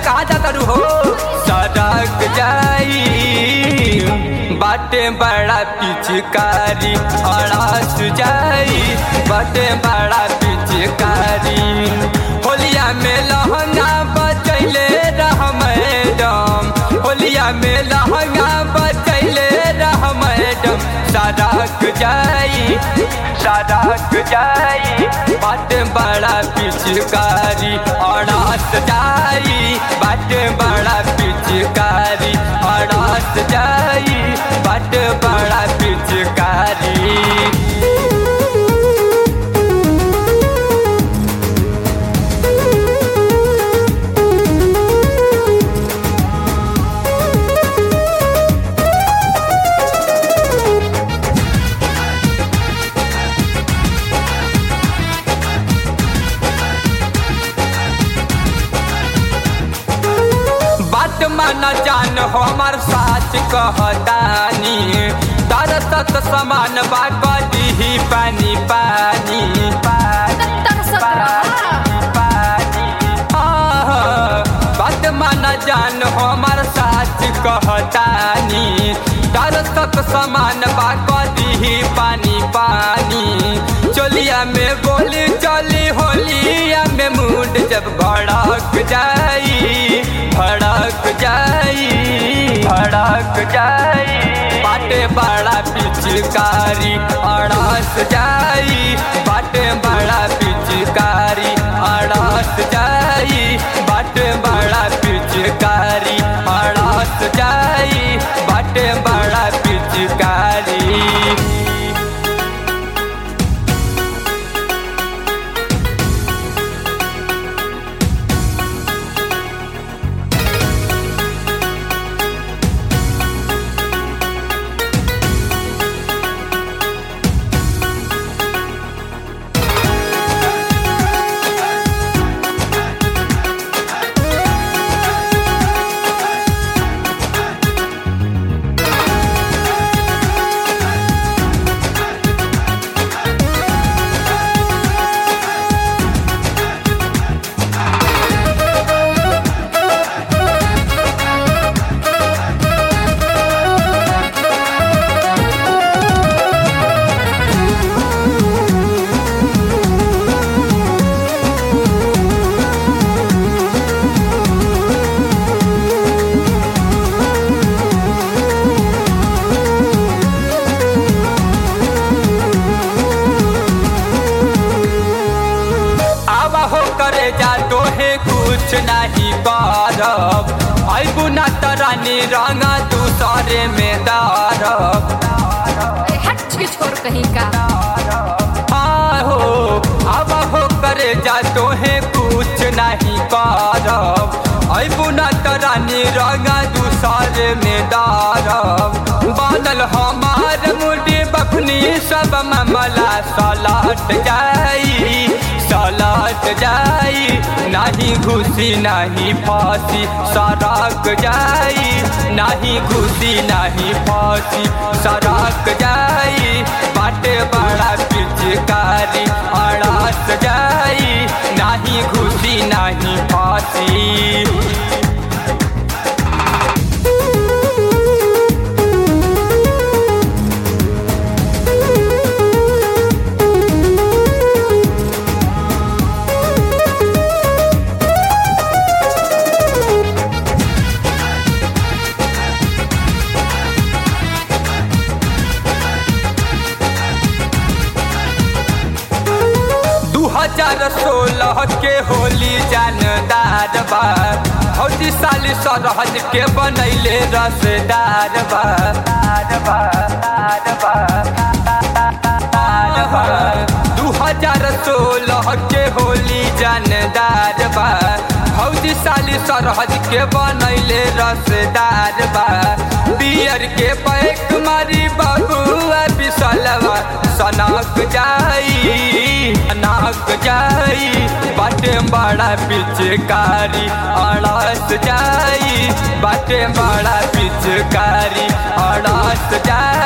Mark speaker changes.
Speaker 1: कहाँ जा करू हो सड़क जाई बाटे बड़ा पिचकारी अड़ास जाई बाटे बड़ा पिचकारी होलिया में लहंगा बचैले रह मैडम होलिया में लहंगा बचैले रह मैडम सड़क जाई सड़क जाई बाटे बड़ा पिचकारी अड़ास जाई बाटे बड़ा पिचकारी अड़ास जाई बाटे बड़ा पिचकारी बात माना जान हमार साच कहतानी तरसत समान बा कदी पानी पानी पानी
Speaker 2: तरसत रहा।
Speaker 1: पानी आह, बात माना जान हमार साच कहतानी तरसत समान बा कदी पानी पानी चोलिया में बोली चली होलिया में मूड जब भड़क जाई भड़क जाई भड़क जाई बाटे बड़ा पिचकारी अड़स जाई बाटे बड़ा पिचकारी अड़स जाई बाटे बड़ा पिचकारी अड़स जाई बाटे बड़ा पिचकारी आवा हो करे जा तोहे कुछ नहीं करब अबू ना तरानी रंगा दूसरे में दारब
Speaker 2: ए, हट के छोड़ कहीं का
Speaker 1: आहो आवा हो करे जा तोहे कुछ नहीं करब अबू ना तरानी रंगा दूसरे में दारब बादल हमार मुड़ी बखनी सब मामला सलट जाई सलट जाई नहीं घुसी नहीं फांसी सड़क जाई नहीं घुसी नहीं फांसी सड़क जाई बाटे बड़ा पिचकारी अड़स जाई नहीं घुसी नहीं फांसी दू हजार सोलह के होली जानदार बा हौजी साली सरहद के बनैले रसदार बा दू हजार सोलह के होली जानदार बा हौजी साली सरहद के बनैले रसदार बा बियर के पैक मारी बबुआ बिसलवा सनक जाई सनक जाई बाटे बड़ा पिचकारी अड़स जाई बाटे बड़ा पिचकारी अड़स जाई